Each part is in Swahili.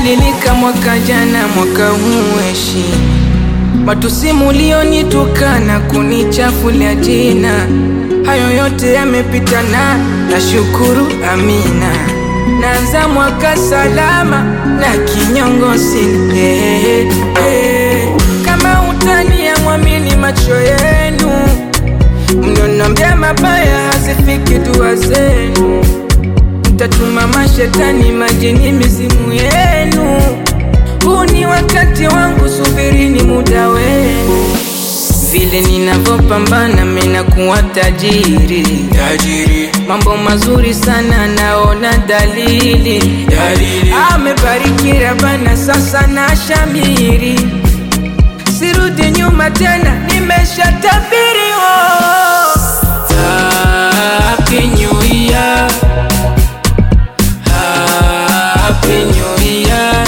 Umebadilika mwaka jana, mwaka huu heshima matusi mulionitukana kunichafulia jina, hayo yote yamepita na nashukuru, amina. Naanza mwaka salama na kinyongo sina eh, eh. Kama utani ya mwamini macho yenu, mnionambia mabaya hazifiki dua zenu, mtatuma mashetani majini mizimu yenu. Huu ni wakati wangu, subirini muda wenu. Vile ninavyopambana mina kuwa tajiri, tajiri mambo mazuri sana naona dalili, dalili amebariki Rabana, sasa na shamiri, sirudi nyuma tena, nimeshatabiri oh. Happy New Year Happy New Year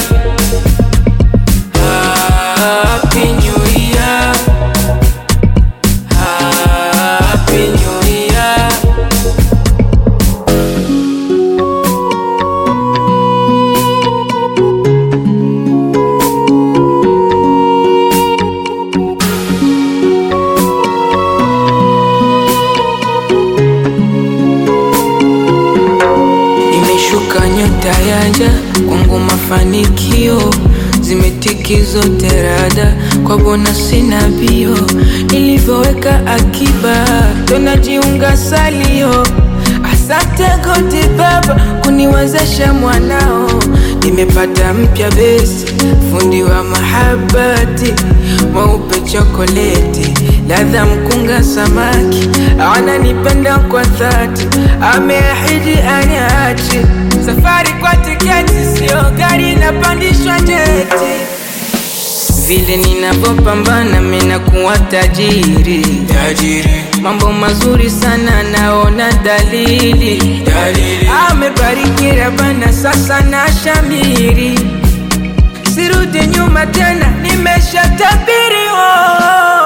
Happy New Year Happy New Year Imeshuka nyota yaja kwangu, mafanikio zimetiki zote rada kwa bona, sina bio nilivyoweka akiba, tonajiunga salio. Asante goti baba kuniwezesha mwanao, nimepata mpya besi, fundi wa mahabati, mweupe chokoleti, ladha mkunga samaki, ananipenda kwa dhati, ameahidi aniachi safari kwa tiketi, sio gari napandishwa jeti. Vile ninavyopambana mina kuwa tajiri, tajiri mambo mazuri sana naona dalili, dalili amebariki Rabana, sasa na shamiri, sirudi nyuma tena, nimeshatabiri oh.